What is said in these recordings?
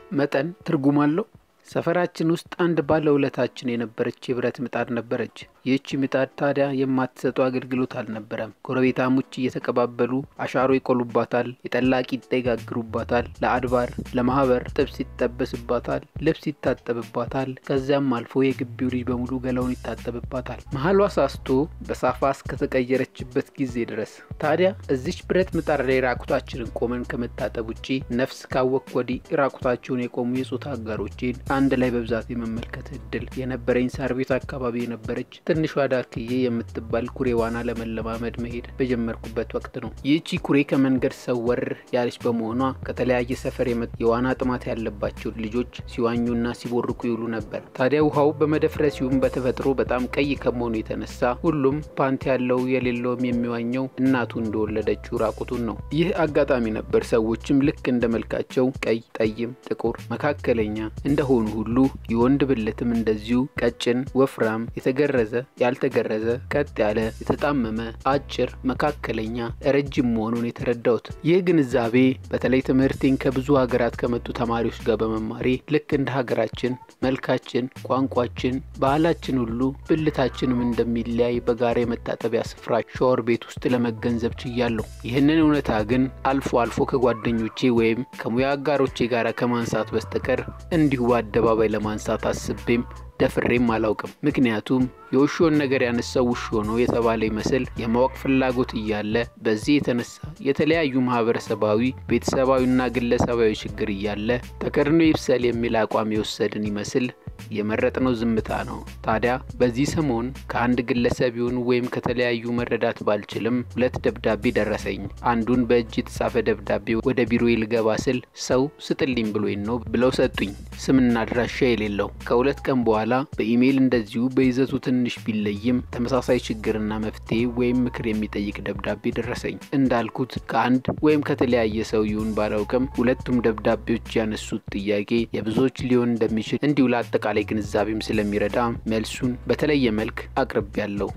መጠን ትርጉም አለው? ሰፈራችን ውስጥ አንድ ባለውለታችን የነበረች የብረት ምጣድ ነበረች። ይህቺ ምጣድ ታዲያ የማትሰጠው አገልግሎት አልነበረም። ጎረቤታሞች እየተቀባበሉ አሻሮ ይቆሉባታል፣ የጠላ ቂጣ ይጋግሩባታል፣ ለአድባር ለማህበር ጥብስ ይጠበስባታል፣ ልብስ ይታጠብባታል። ከዚያም አልፎ የግቢው ልጅ በሙሉ ገላውን ይታጠብባታል። መሀሏ ሳስቶ በሳፋ እስከተቀየረችበት ጊዜ ድረስ። ታዲያ እዚች ብረት ምጣድ ላይ ራቁታችንን ቆመን ከመታጠብ ውጪ ነፍስ ካወቅ ወዲህ ራቁታቸውን የቆሙ የጾታ አጋሮቼን አንድ ላይ በብዛት የመመልከት እድል የነበረኝ ሳር ቤት አካባቢ የነበረች ትንሿ ዳርክዬ የምትባል ኩሬ ዋና ለመለማመድ መሄድ በጀመርኩበት ወቅት ነው። ይህቺ ኩሬ ከመንገድ ሰወር ያለች በመሆኗ ከተለያየ ሰፈር የዋና ጥማት ያለባቸው ልጆች ሲዋኙና ሲቦርቁ ይውሉ ነበር። ታዲያ ውሃው በመደፍረሲውም በተፈጥሮ በጣም ቀይ ከመሆኑ የተነሳ ሁሉም ፓንት ያለው የሌለውም የሚዋኘው እናቱ እንደወለደችው ራቁቱን ነው። ይህ አጋጣሚ ነበር ሰዎችም ልክ እንደ መልካቸው ቀይ፣ ጠይም፣ ጥቁር፣ መካከለኛ እንደሆኑ ሁሉ የወንድ ብልትም እንደዚሁ ቀጭን፣ ወፍራም፣ የተገረዘ፣ ያልተገረዘ፣ ቀጥ ያለ፣ የተጣመመ፣ አጭር፣ መካከለኛ፣ ረጅም መሆኑን የተረዳሁት። ይህ ግንዛቤ በተለይ ትምህርቴን ከብዙ ሀገራት ከመጡ ተማሪዎች ጋር በመማሬ ልክ እንደ ሀገራችን መልካችን፣ ቋንቋችን፣ ባህላችን ሁሉ ብልታችንም እንደሚለያይ በጋራ የመታጠቢያ ስፍራ ሻወር ቤት ውስጥ ለመገንዘብ ችያለሁ። ይህንን እውነታ ግን አልፎ አልፎ ከጓደኞቼ ወይም ከሙያ አጋሮቼ ጋር ከማንሳት በስተቀር እንዲሁ በአደባባይ ለማንሳት አስቤም ደፍሬም አላውቅም። ምክንያቱም የውሾን ነገር ያነሳው ውሾ ነው የተባለ ይመስል የማወቅ ፍላጎት እያለ በዚህ የተነሳ የተለያዩ ማህበረሰባዊ፣ ቤተሰባዊና ግለሰባዊ ችግር እያለ ተከድኖ ይብሰል የሚል አቋም የወሰድን ይመስል የመረጥነው ዝምታ ነው። ታዲያ በዚህ ሰሞን ከአንድ ግለሰብ ይሁን ወይም ከተለያዩ መረዳት ባልችልም ሁለት ደብዳቤ ደረሰኝ። አንዱን በእጅ የተጻፈ ደብዳቤ ወደ ቢሮ ልገባ ስል ሰው ስጥልኝ ብሎኝ ነው ብለው ሰጡኝ፣ ስምና አድራሻ የሌለው። ከሁለት ቀን በኋላ በኢሜይል እንደዚሁ በይዘቱ ትንሽ ቢለይም ተመሳሳይ ችግርና መፍትሄ ወይም ምክር የሚጠይቅ ደብዳቤ ደረሰኝ። እንዳልኩት ከአንድ ወይም ከተለያየ ሰው ይሁን ባላውቅም ሁለቱም ደብዳቤዎች ያነሱት ጥያቄ የብዙዎች ሊሆን እንደሚችል እንዲሁ ለአጠቃላይ ግንዛቤም ስለሚረዳ መልሱን በተለየ መልክ አቅርቤያለሁ።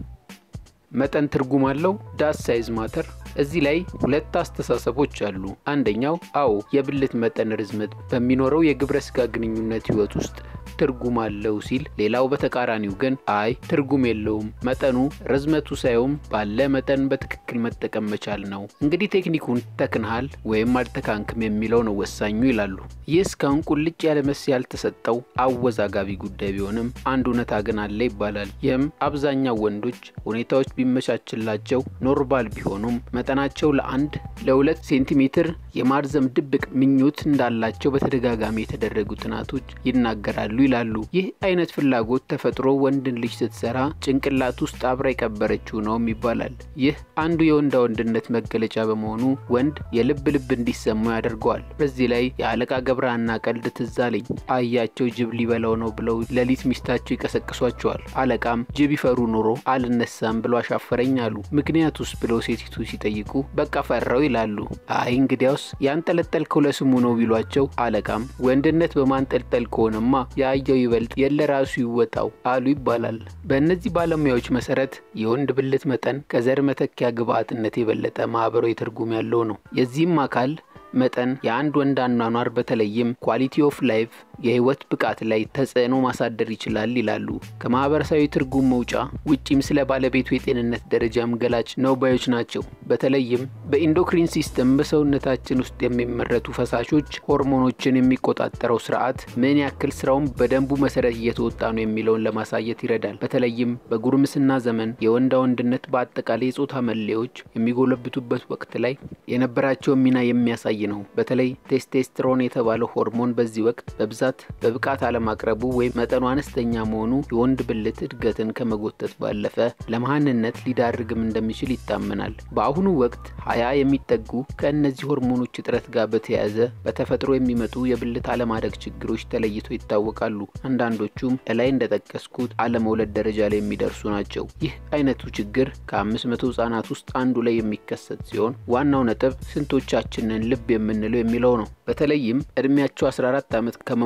መጠን ትርጉም አለው? ዳስ ሳይዝ ማተር? እዚህ ላይ ሁለት አስተሳሰቦች አሉ። አንደኛው አዎ የብልት መጠን ርዝመት በሚኖረው የግብረ ስጋ ግንኙነት ህይወት ውስጥ ትርጉም አለው ሲል፣ ሌላው በተቃራኒው ግን አይ ትርጉም የለውም፣ መጠኑ ርዝመቱ ሳይሆን ባለ መጠን በትክክል መጠቀም መቻል ነው። እንግዲህ ቴክኒኩን ተክንሃል ወይም አልተካንክም የሚለው ነው ወሳኙ ይላሉ። ይህ እስካሁን ቁልጭ ያለ መልስ ያልተሰጠው አወዛጋቢ ጉዳይ ቢሆንም አንድ እውነታ ግን አለ ይባላል። ይህም አብዛኛው ወንዶች ሁኔታዎች ቢመቻችላቸው ኖርማል ቢሆኑም መጠናቸው ለአንድ ለሁለት ሴንቲሜትር የማርዘም ድብቅ ምኞት እንዳላቸው በተደጋጋሚ የተደረጉ ጥናቶች ይናገራሉ ይላሉ። ይህ አይነት ፍላጎት ተፈጥሮ ወንድን ልጅ ስትሰራ ጭንቅላት ውስጥ አብራ የቀበረችው ነውም ይባላል። ይህ አንዱ የወንዳ ወንድነት መገለጫ በመሆኑ ወንድ የልብ ልብ እንዲሰማው ያደርገዋል። በዚህ ላይ የአለቃ ገብረሃና ቀልድ ትዝ አለኝ። አያቸው ጅብ ሊበላው ነው ብለው ሌሊት ሚስታቸው ይቀሰቅሷቸዋል። አለቃም ጅብ ይፈሩ ኖሮ አልነሳም ብሎ አሻፈረኝ አሉ። ምክንያቱስ ብለው ሴቲቱ ሲጠይቁ በቃ ፈራው ይላሉ። አይ እንግዲያውስ ያንጠለጠልከው ለስሙ ነው ቢሏቸው አለቃም ወንድነት በማንጠልጠል ከሆነማ የአየው ይበልጥ የለ ራሱ ይወጣው አሉ ይባላል። በእነዚህ ባለሙያዎች መሰረት የወንድ ብልት መጠን ከዘር መተኪያ ግብአትነት የበለጠ ማህበራዊ ትርጉም ያለው ነው። የዚህም አካል መጠን የአንድ ወንድ አኗኗር በተለይም ኳሊቲ ኦፍ ላይፍ የህይወት ብቃት ላይ ተጽዕኖ ማሳደር ይችላል ይላሉ። ከማህበረሰባዊ ትርጉም መውጫ ውጪም ስለ ባለቤቱ የጤንነት ደረጃም ገላጭ ነው ባዮች ናቸው። በተለይም በኢንዶክሪን ሲስተም በሰውነታችን ውስጥ የሚመረቱ ፈሳሾች፣ ሆርሞኖችን የሚቆጣጠረው ስርዓት ምን ያክል ስራውን በደንቡ መሰረት እየተወጣ ነው የሚለውን ለማሳየት ይረዳል። በተለይም በጉርምስና ዘመን የወንዳ ወንድነት በአጠቃላይ የጾታ መለዮች የሚጎለብቱበት ወቅት ላይ የነበራቸውን ሚና የሚያሳይ ነው። በተለይ ቴስቴስትሮን የተባለው ሆርሞን በዚህ ወቅት በብዛት በብቃት አለማቅረቡ ወይም መጠኑ አነስተኛ መሆኑ የወንድ ብልት እድገትን ከመጎተት ባለፈ ለመሃንነት ሊዳርግም እንደሚችል ይታመናል። በአሁኑ ወቅት ሀያ የሚጠጉ ከእነዚህ ሆርሞኖች እጥረት ጋር በተያያዘ በተፈጥሮ የሚመጡ የብልት አለማደግ ችግሮች ተለይተው ይታወቃሉ። አንዳንዶቹም እላይ እንደጠቀስኩት አለመውለድ ደረጃ ላይ የሚደርሱ ናቸው። ይህ አይነቱ ችግር ከአምስት መቶ ህጻናት ውስጥ አንዱ ላይ የሚከሰት ሲሆን ዋናው ነጥብ ስንቶቻችንን ልብ የምንለው የሚለው ነው። በተለይም እድሜያቸው 14 ዓመት ከመሙላ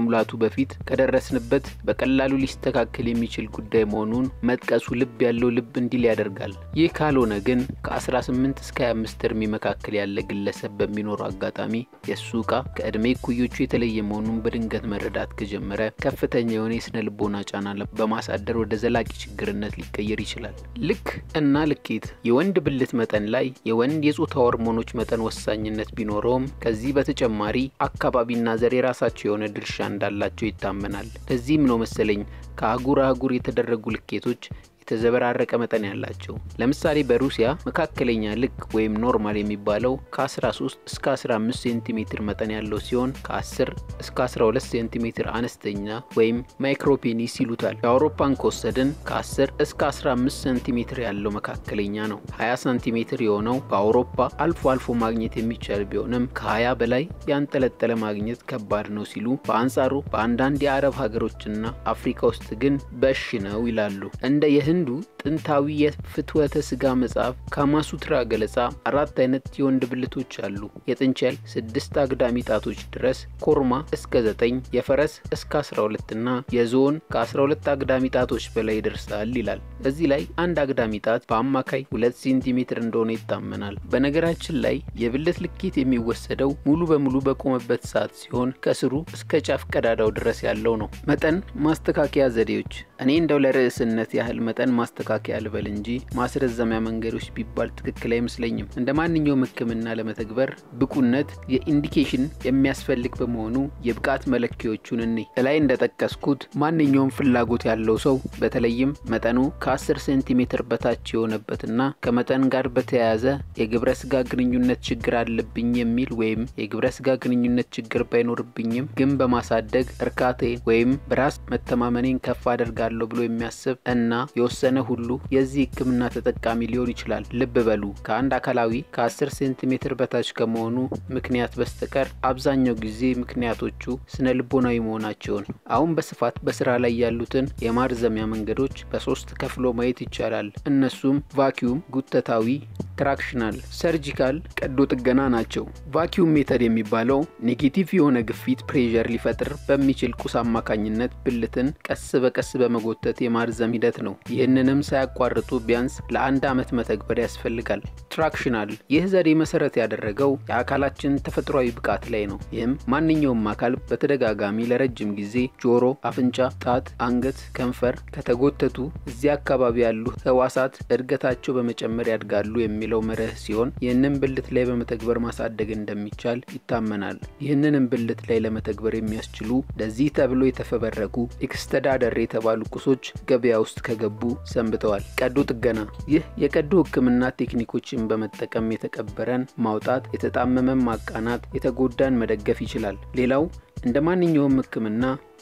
ከመሙላቱ በፊት ከደረስንበት በቀላሉ ሊስተካከል የሚችል ጉዳይ መሆኑን መጥቀሱ ልብ ያለው ልብ እንዲል ያደርጋል። ይህ ካልሆነ ግን ከ18 እስከ 25 እድሜ መካከል ያለ ግለሰብ በሚኖረው አጋጣሚ የእሱ ዕቃ ከዕድሜ እኩዮቹ የተለየ መሆኑን በድንገት መረዳት ከጀመረ ከፍተኛ የሆነ የስነ ልቦና ጫና በማሳደር ወደ ዘላቂ ችግርነት ሊቀየር ይችላል። ልክ እና ልኬት የወንድ ብልት መጠን ላይ የወንድ የጾታ ሆርሞኖች መጠን ወሳኝነት ቢኖረውም ከዚህ በተጨማሪ አካባቢና ዘር የራሳቸው የሆነ ድርሻ እንዳላቸው ይታመናል። ለዚህም ነው መሰለኝ ከአህጉር አህጉር የተደረጉ ልኬቶች የተዘበራረቀ መጠን ያላቸው። ለምሳሌ በሩሲያ መካከለኛ ልክ ወይም ኖርማል የሚባለው ከ13 እስከ 15 ሴንቲሜትር መጠን ያለው ሲሆን ከ10 እስከ 12 ሴንቲሜትር አነስተኛ ወይም ማይክሮፔኒስ ይሉታል። የአውሮፓን ከወሰድን ከ10 እስከ 15 ሴንቲሜትር ያለው መካከለኛ ነው። 20 ሴንቲሜትር የሆነው በአውሮፓ አልፎ አልፎ ማግኘት የሚቻል ቢሆንም ከ20 በላይ ያንጠለጠለ ማግኘት ከባድ ነው ሲሉ፣ በአንጻሩ በአንዳንድ የአረብ ሀገሮችና አፍሪካ ውስጥ ግን በሽ ነው ይላሉ። እንደ ህንዱ ጥንታዊ የፍትወተ ስጋ መጽሐፍ ካማሱትራ ገለጻ አራት አይነት የወንድ ብልቶች አሉ። የጥንቸል ስድስት አግዳሚ ጣቶች ድረስ፣ ኮርማ እስከ ዘጠኝ የፈረስ እስከ 12 እና የዝሆን ከ12 አግዳሚ ጣቶች በላይ ይደርሳል ይላል። እዚህ ላይ አንድ አግዳሚ ጣት በአማካይ ሁለት ሴንቲሜትር እንደሆነ ይታመናል። በነገራችን ላይ የብልት ልኬት የሚወሰደው ሙሉ በሙሉ በቆመበት ሰዓት ሲሆን ከስሩ እስከ ጫፍ ቀዳዳው ድረስ ያለው ነው። መጠን ማስተካከያ ዘዴዎች እኔ እንደው ለርዕስነት ያህል መጠን ማስተካከያ ልበል እንጂ ማስረዘሚያ መንገዶች ቢባል ትክክል አይመስለኝም። እንደ ማንኛውም ሕክምና ለመተግበር ብቁነት የኢንዲኬሽን የሚያስፈልግ በመሆኑ የብቃት መለኪያዎቹን እኔ እላይ እንደጠቀስኩት ማንኛውም ፍላጎት ያለው ሰው በተለይም መጠኑ ከ10 ሴንቲሜትር በታች የሆነበትና ከመጠን ጋር በተያያዘ የግብረ ስጋ ግንኙነት ችግር አለብኝ የሚል ወይም የግብረ ስጋ ግንኙነት ችግር ባይኖርብኝም ግን በማሳደግ እርካቴን ወይም በራስ መተማመኔን ከፍ አደርጋለሁ ብሎ የሚያስብ እና የወሰነ ሁሉ የዚህ ህክምና ተጠቃሚ ሊሆን ይችላል። ልብ በሉ ከአንድ አካላዊ ከ10 ሴንቲሜትር በታች ከመሆኑ ምክንያት በስተቀር አብዛኛው ጊዜ ምክንያቶቹ ስነ ልቦናዊ መሆናቸውን አሁን በስፋት በስራ ላይ ያሉትን የማርዘሚያ መንገዶች በሶስት ከፍሎ ማየት ይቻላል። እነሱም ቫኪዩም፣ ጉተታዊ፣ ትራክሽናል፣ ሰርጂካል ቀዶ ጥገና ናቸው። ቫኪዩም ሜተድ የሚባለው ኔጌቲቭ የሆነ ግፊት ፕሬዠር ሊፈጥር በሚችል ቁስ አማካኝነት ብልትን ቀስ በቀስ በመጎተት የማርዘም ሂደት ነው። ይህንንም ሳያቋርጡ ቢያንስ ለአንድ ዓመት መተግበር ያስፈልጋል። ትራክሽናል ይህ ዘዴ መሰረት ያደረገው የአካላችን ተፈጥሯዊ ብቃት ላይ ነው። ይህም ማንኛውም አካል በተደጋጋሚ ለረጅም ጊዜ ጆሮ፣ አፍንጫ፣ ጣት፣ አንገት፣ ከንፈር ከተጎተቱ እዚያ አካባቢ ያሉ ህዋሳት እድገታቸው በመጨመር ያድጋሉ የሚለው መርህ ሲሆን ይህንን ብልት ላይ በመተግበር ማሳደግ እንደሚቻል ይታመናል። ይህንንም ብልት ላይ ለመተግበር የሚያስችሉ ለዚህ ተብሎ የተፈበረኩ ኤክስተዳደር የተባሉ ቁሶች ገበያ ውስጥ ከገቡ ሰንብተዋል። ቀዶ ጥገና ይህ የቀዶ ህክምና ቴክኒኮችን በመጠቀም የተቀበረን ማውጣት፣ የተጣመመን ማቃናት፣ የተጎዳን መደገፍ ይችላል። ሌላው እንደ ማንኛውም ህክምና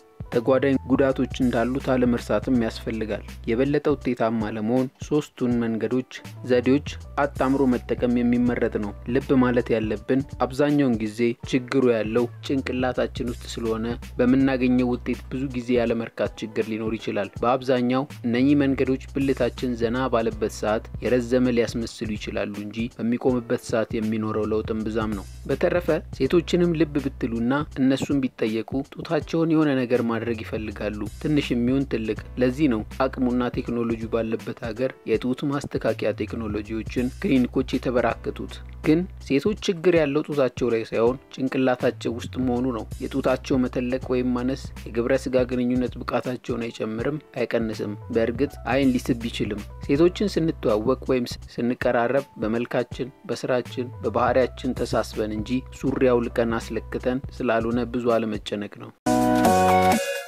ተጓዳኝ ጉዳቶች እንዳሉት አለመርሳትም ያስፈልጋል። የበለጠ ውጤታማ ለመሆን ሶስቱን መንገዶች፣ ዘዴዎች አጣምሮ መጠቀም የሚመረጥ ነው። ልብ ማለት ያለብን አብዛኛውን ጊዜ ችግሩ ያለው ጭንቅላታችን ውስጥ ስለሆነ በምናገኘው ውጤት ብዙ ጊዜ ያለመርካት ችግር ሊኖር ይችላል። በአብዛኛው እነኚህ መንገዶች ብልታችን ዘና ባለበት ሰዓት የረዘመ ሊያስመስሉ ይችላሉ እንጂ በሚቆምበት ሰዓት የሚኖረው ለውጥም ብዛም ነው። በተረፈ ሴቶችንም ልብ ብትሉና እነሱን ቢጠየቁ ጡታቸውን የሆነ ነገር ማድረግ ይፈልጋሉ፣ ትንሽ የሚሆን ትልቅ። ለዚህ ነው አቅሙና ቴክኖሎጂ ባለበት ሀገር የጡት ማስተካከያ ቴክኖሎጂዎችን ክሊኒኮች የተበራከቱት። ግን ሴቶች ችግር ያለው ጡታቸው ላይ ሳይሆን ጭንቅላታቸው ውስጥ መሆኑ ነው። የጡታቸው መተለቅ ወይም ማነስ የግብረ ስጋ ግንኙነት ብቃታቸውን አይጨምርም፣ አይቀንስም። በእርግጥ አይን ሊስብ ቢችልም ሴቶችን ስንተዋወቅ ወይም ስንቀራረብ በመልካችን፣ በስራችን፣ በባህሪያችን ተሳስበን እንጂ ሱሪ አውልቀን አስለክተን ስላልሆነ ብዙ አለመጨነቅ ነው።